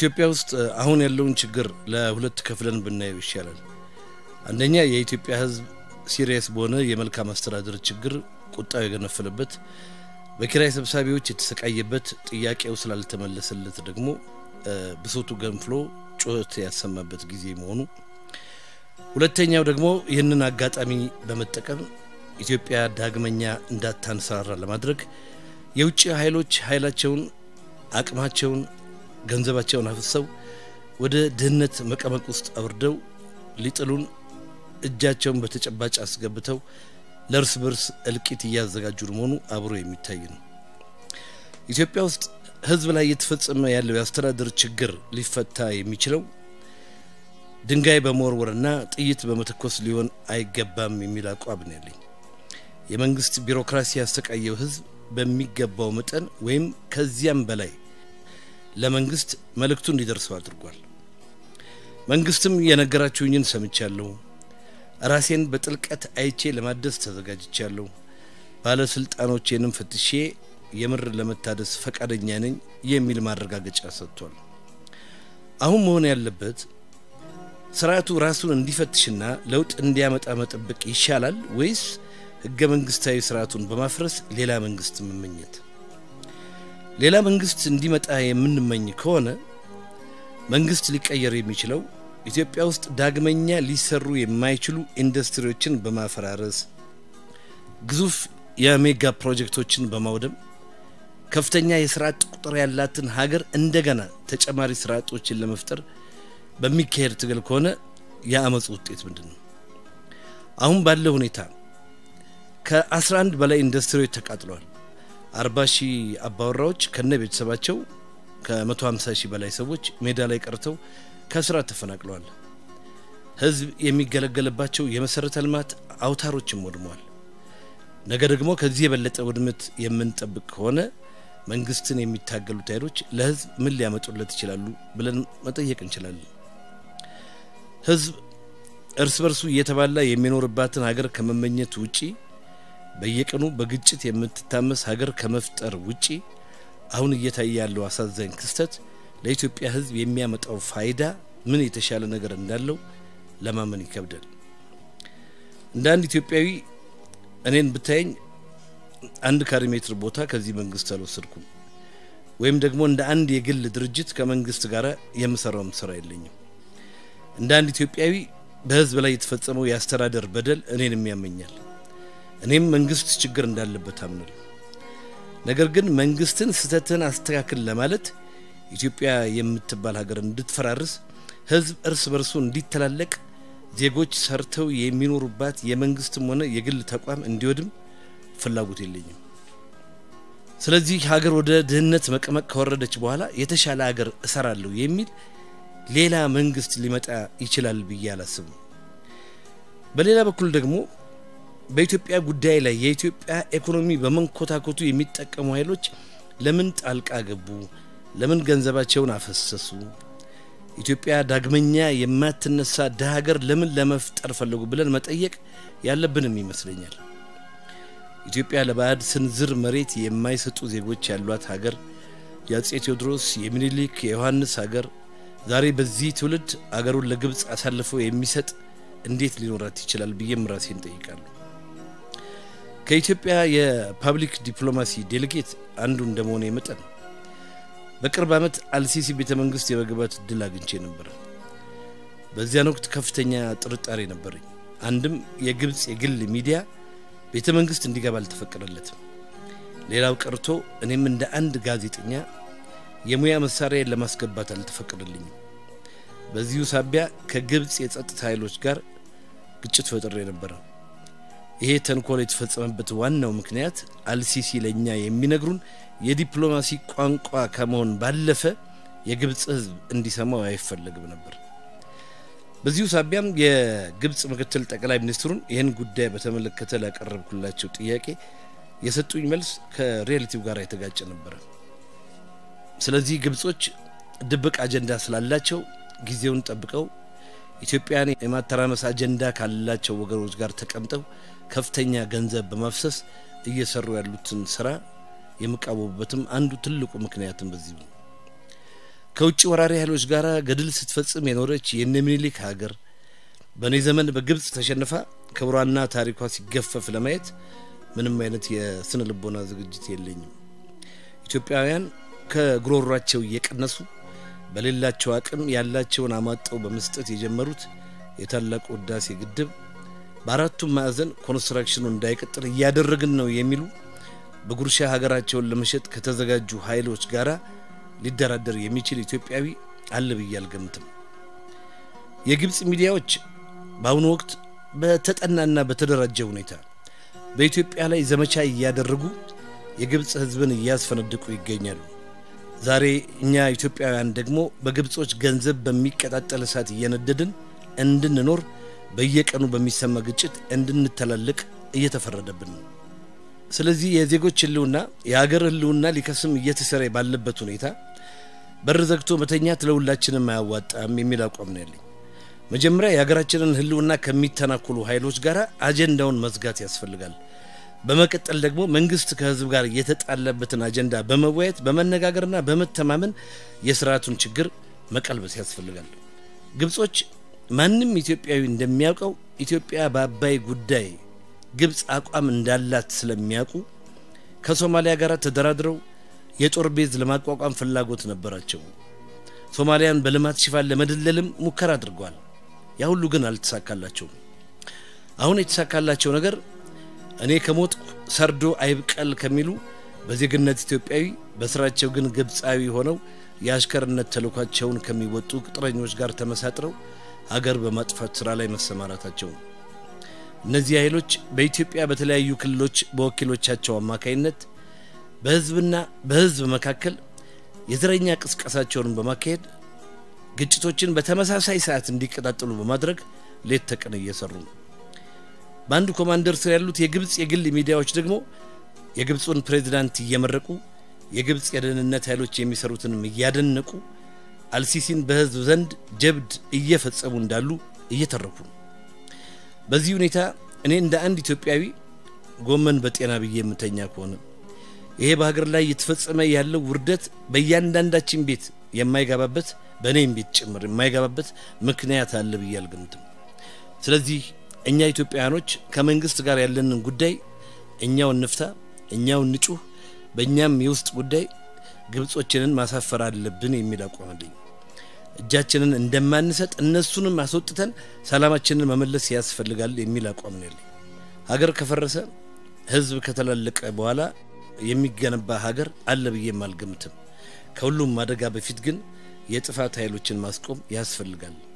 ኢትዮጵያ ውስጥ አሁን ያለውን ችግር ለሁለት ከፍለን ብናየው ይሻላል። አንደኛ የኢትዮጵያ ሕዝብ ሲሪየስ በሆነ የመልካም አስተዳደር ችግር ቁጣው የገነፈለበት፣ በኪራይ ሰብሳቢዎች የተሰቃየበት፣ ጥያቄው ስላልተመለሰለት ደግሞ ብሶቱ ገንፍሎ ጩኸት ያሰማበት ጊዜ መሆኑ፣ ሁለተኛው ደግሞ ይህንን አጋጣሚ በመጠቀም ኢትዮጵያ ዳግመኛ እንዳታንሰራራ ለማድረግ የውጭ ኃይሎች ኃይላቸውን፣ አቅማቸውን፣ ገንዘባቸውን አፍሰው ወደ ድህነት መቀመቅ ውስጥ አውርደው ሊጥሉን እጃቸውን በተጨባጭ አስገብተው ለእርስ በርስ እልቂት እያዘጋጁ መሆኑ አብሮ የሚታይ ነው። ኢትዮጵያ ውስጥ ህዝብ ላይ እየተፈጸመ ያለው የአስተዳደር ችግር ሊፈታ የሚችለው ድንጋይ በመወርወርና ጥይት በመተኮስ ሊሆን አይገባም የሚል አቋም ነው ያለኝ። የመንግስት ቢሮክራሲ ያሰቃየው ህዝብ በሚገባው መጠን ወይም ከዚያም በላይ ለመንግስት መልእክቱ እንዲደርሰው አድርጓል። መንግስትም የነገራችሁኝን ሰምቻለሁ፣ ራሴን በጥልቀት አይቼ ለማደስ ተዘጋጅቻለሁ፣ ባለስልጣኖቼንም ፈትሼ የምር ለመታደስ ፈቃደኛ ነኝ የሚል ማረጋገጫ ሰጥቷል። አሁን መሆን ያለበት ስርዓቱ ራሱን እንዲፈትሽና ለውጥ እንዲያመጣ መጠበቅ ይሻላል ወይስ ህገ መንግስታዊ ስርዓቱን በማፍረስ ሌላ መንግስት መመኘት? ሌላ መንግስት እንዲመጣ የምንመኝ ከሆነ መንግስት ሊቀየር የሚችለው ኢትዮጵያ ውስጥ ዳግመኛ ሊሰሩ የማይችሉ ኢንዱስትሪዎችን በማፈራረስ ግዙፍ የሜጋ ፕሮጀክቶችን በማውደም ከፍተኛ የስራ አጥ ቁጥር ያላትን ሀገር እንደገና ተጨማሪ ስራ አጦችን ለመፍጠር በሚካሄድ ትግል ከሆነ የአመፁ ውጤት ምንድን ነው? አሁን ባለው ሁኔታ ከ11 በላይ ኢንዱስትሪዎች ተቃጥለዋል። 40 ሺህ አባወራዎች ከነ ቤተሰባቸው ከ150 ሺህ በላይ ሰዎች ሜዳ ላይ ቀርተው ከስራ ተፈናቅለዋል። ህዝብ የሚገለገልባቸው የመሰረተ ልማት አውታሮችም ወድመዋል። ነገ ደግሞ ከዚህ የበለጠ ውድመት የምንጠብቅ ከሆነ መንግስትን የሚታገሉት ኃይሎች ለህዝብ ምን ሊያመጡለት ይችላሉ ብለን መጠየቅ እንችላለን። ህዝብ እርስ በርሱ እየተባላ የሚኖርባትን ሀገር ከመመኘት ውጪ በየቀኑ በግጭት የምትታመስ ሀገር ከመፍጠር ውጪ አሁን እየታየ ያለው አሳዛኝ ክስተት ለኢትዮጵያ ህዝብ የሚያመጣው ፋይዳ ምን የተሻለ ነገር እንዳለው ለማመን ይከብዳል። እንደ አንድ ኢትዮጵያዊ እኔን ብታየኝ አንድ ካሬ ሜትር ቦታ ከዚህ መንግስት አልወሰድኩም፣ ወይም ደግሞ እንደ አንድ የግል ድርጅት ከመንግስት ጋር የምሰራውም ስራ የለኝም። እንደ አንድ ኢትዮጵያዊ በህዝብ ላይ የተፈጸመው የአስተዳደር በደል እኔንም ያመኛል። እኔም መንግስት ችግር እንዳለበት አምናለሁ። ነገር ግን መንግስትን ስህተትን አስተካክል ለማለት ኢትዮጵያ የምትባል ሀገር እንድትፈራርስ፣ ህዝብ እርስ በርሱ እንዲተላለቅ፣ ዜጎች ሰርተው የሚኖሩባት የመንግስትም ሆነ የግል ተቋም እንዲወድም ፍላጎት የለኝም። ስለዚህ ሀገር ወደ ድህነት መቀመቅ ከወረደች በኋላ የተሻለ ሀገር እሰራለሁ የሚል ሌላ መንግስት ሊመጣ ይችላል ብዬ አላስብም። በሌላ በኩል ደግሞ በኢትዮጵያ ጉዳይ ላይ የኢትዮጵያ ኢኮኖሚ በመንኮታኮቱ የሚጠቀሙ ኃይሎች ለምን ጣልቃ ገቡ? ለምን ገንዘባቸውን አፈሰሱ? ኢትዮጵያ ዳግመኛ የማትነሳ ድሀ ሀገር ለምን ለመፍጠር ፈለጉ ብለን መጠየቅ ያለብንም ይመስለኛል። ኢትዮጵያ ለባዕድ ስንዝር መሬት የማይሰጡ ዜጎች ያሏት ሀገር፣ የአጼ ቴዎድሮስ የሚኒሊክ የዮሐንስ ሀገር ዛሬ በዚህ ትውልድ አገሩን ለግብፅ አሳልፎ የሚሰጥ እንዴት ሊኖራት ይችላል ብዬም ራሴን ጠይቃለሁ። ከኢትዮጵያ የፓብሊክ ዲፕሎማሲ ዴሌጌት አንዱ እንደመሆነ መጠን በቅርብ ዓመት አልሲሲ ቤተ መንግስት የመግባት እድል አግኝቼ ነበር። በዚያን ወቅት ከፍተኛ ጥርጣሬ ነበረኝ። አንድም የግብፅ የግል ሚዲያ ቤተ መንግስት እንዲገባ አልተፈቀደለትም። ሌላው ቀርቶ እኔም እንደ አንድ ጋዜጠኛ የሙያ መሳሪያን ለማስገባት አልተፈቀደልኝም። በዚሁ ሳቢያ ከግብፅ የጸጥታ ኃይሎች ጋር ግጭት ፈጥሬ ነበረ። ይሄ ተንኮል የተፈጸመበት ዋናው ምክንያት አልሲሲ ለእኛ የሚነግሩን የዲፕሎማሲ ቋንቋ ከመሆን ባለፈ የግብፅ ሕዝብ እንዲሰማው አይፈለግም ነበር። በዚሁ ሳቢያም የግብፅ ምክትል ጠቅላይ ሚኒስትሩን ይህን ጉዳይ በተመለከተ ላቀረብኩላቸው ጥያቄ የሰጡኝ መልስ ከሪያሊቲው ጋር የተጋጨ ነበረ። ስለዚህ ግብጾች ድብቅ አጀንዳ ስላላቸው ጊዜውን ጠብቀው ኢትዮጵያን የማተራመስ አጀንዳ ካላቸው ወገኖች ጋር ተቀምጠው ከፍተኛ ገንዘብ በማፍሰስ እየሰሩ ያሉትን ስራ የምቃወሙበትም አንዱ ትልቁ ምክንያትም በዚህ ነው። ከውጭ ወራሪ ኃይሎች ጋር ገድል ስትፈጽም የኖረች የነ ምኒልክ ሀገር በእኔ ዘመን በግብፅ ተሸንፋ ክብሯና ታሪኳ ሲገፈፍ ለማየት ምንም አይነት የስነ ልቦና ዝግጅት የለኝም። ኢትዮጵያውያን ከጉሮሯቸው እየቀነሱ በሌላቸው አቅም ያላቸውን አሟጠው በመስጠት የጀመሩት የታላቁ ህዳሴ ግድብ በአራቱም ማዕዘን ኮንስትራክሽኑ እንዳይቀጥል እያደረግን ነው የሚሉ በጉርሻ ሀገራቸውን ለመሸጥ ከተዘጋጁ ኃይሎች ጋር ሊደራደር የሚችል ኢትዮጵያዊ አለ ብዬ አልገምትም። የግብፅ ሚዲያዎች በአሁኑ ወቅት በተጠናና በተደራጀ ሁኔታ በኢትዮጵያ ላይ ዘመቻ እያደረጉ የግብፅ ህዝብን እያስፈነድቁ ይገኛሉ። ዛሬ እኛ ኢትዮጵያውያን ደግሞ በግብጾች ገንዘብ በሚቀጣጠል እሳት እየነደድን እንድንኖር በየቀኑ በሚሰማ ግጭት እንድንተላለቅ እየተፈረደብን ነው። ስለዚህ የዜጎች ህልውና የሀገር ህልውና ሊከስም እየተሰራ ባለበት ሁኔታ በር ዘግቶ መተኛት ለሁላችንም አያዋጣም የሚል አቋም ነው ያለኝ። መጀመሪያ የሀገራችንን ህልውና ከሚተናኮሉ ኃይሎች ጋር አጀንዳውን መዝጋት ያስፈልጋል። በመቀጠል ደግሞ መንግስት ከህዝብ ጋር የተጣለበትን አጀንዳ በመወያየት በመነጋገርና በመተማመን የስርዓቱን ችግር መቀልበስ ያስፈልጋል። ግብጾች ማንም ኢትዮጵያዊ እንደሚያውቀው ኢትዮጵያ በአባይ ጉዳይ ግብፅ አቋም እንዳላት ስለሚያውቁ ከሶማሊያ ጋር ተደራድረው የጦር ቤዝ ለማቋቋም ፍላጎት ነበራቸው። ሶማሊያን በልማት ሽፋን ለመደለልም ሙከራ አድርገዋል። ያ ሁሉ ግን አልተሳካላቸውም። አሁን የተሳካላቸው ነገር እኔ ከሞት ሰርዶ አይብቀል ከሚሉ በዜግነት ኢትዮጵያዊ በስራቸው ግን ግብፃዊ ሆነው የአሽከርነት ተልኳቸውን ከሚወጡ ቅጥረኞች ጋር ተመሳጥረው ሀገር በማጥፋት ስራ ላይ መሰማራታቸው ነው። እነዚህ ኃይሎች በኢትዮጵያ በተለያዩ ክልሎች በወኪሎቻቸው አማካይነት በህዝብና በህዝብ መካከል የዘረኛ ቅስቀሳቸውን በማካሄድ ግጭቶችን በተመሳሳይ ሰዓት እንዲቀጣጠሉ በማድረግ ሌት ተቀን እየሰሩ ነው። በአንድ ኮማንደር ስር ያሉት የግብፅ የግል ሚዲያዎች ደግሞ የግብፁን ፕሬዚዳንት እየመረቁ የግብፅ የደህንነት ኃይሎች የሚሰሩትንም እያደነቁ አልሲሲን በህዝብ ዘንድ ጀብድ እየፈጸሙ እንዳሉ እየተረኩ ነው። በዚህ ሁኔታ እኔ እንደ አንድ ኢትዮጵያዊ ጎመን በጤና ብዬ የምተኛ ከሆነ ይሄ በሀገር ላይ እየተፈጸመ ያለው ውርደት በእያንዳንዳችን ቤት የማይገባበት በእኔም ቤት ጭምር የማይገባበት ምክንያት አለ ብዬ አልገምትም። ስለዚህ እኛ ኢትዮጵያውያኖች ከመንግስት ጋር ያለንን ጉዳይ እኛው እንፍታ፣ እኛው እንጩህ፣ በእኛም የውስጥ ጉዳይ ግብጾችንን ማሳፈር አለብን የሚል አቋም አለኝ። እጃችንን እንደማንሰጥ እነሱንም አስወጥተን ሰላማችንን መመለስ ያስፈልጋል የሚል አቋም ነው ያለኝ። ሀገር ከፈረሰ ህዝብ ከተላለቀ በኋላ የሚገነባ ሀገር አለ ብዬም አልገምትም። ከሁሉም አደጋ በፊት ግን የጥፋት ኃይሎችን ማስቆም ያስፈልጋል።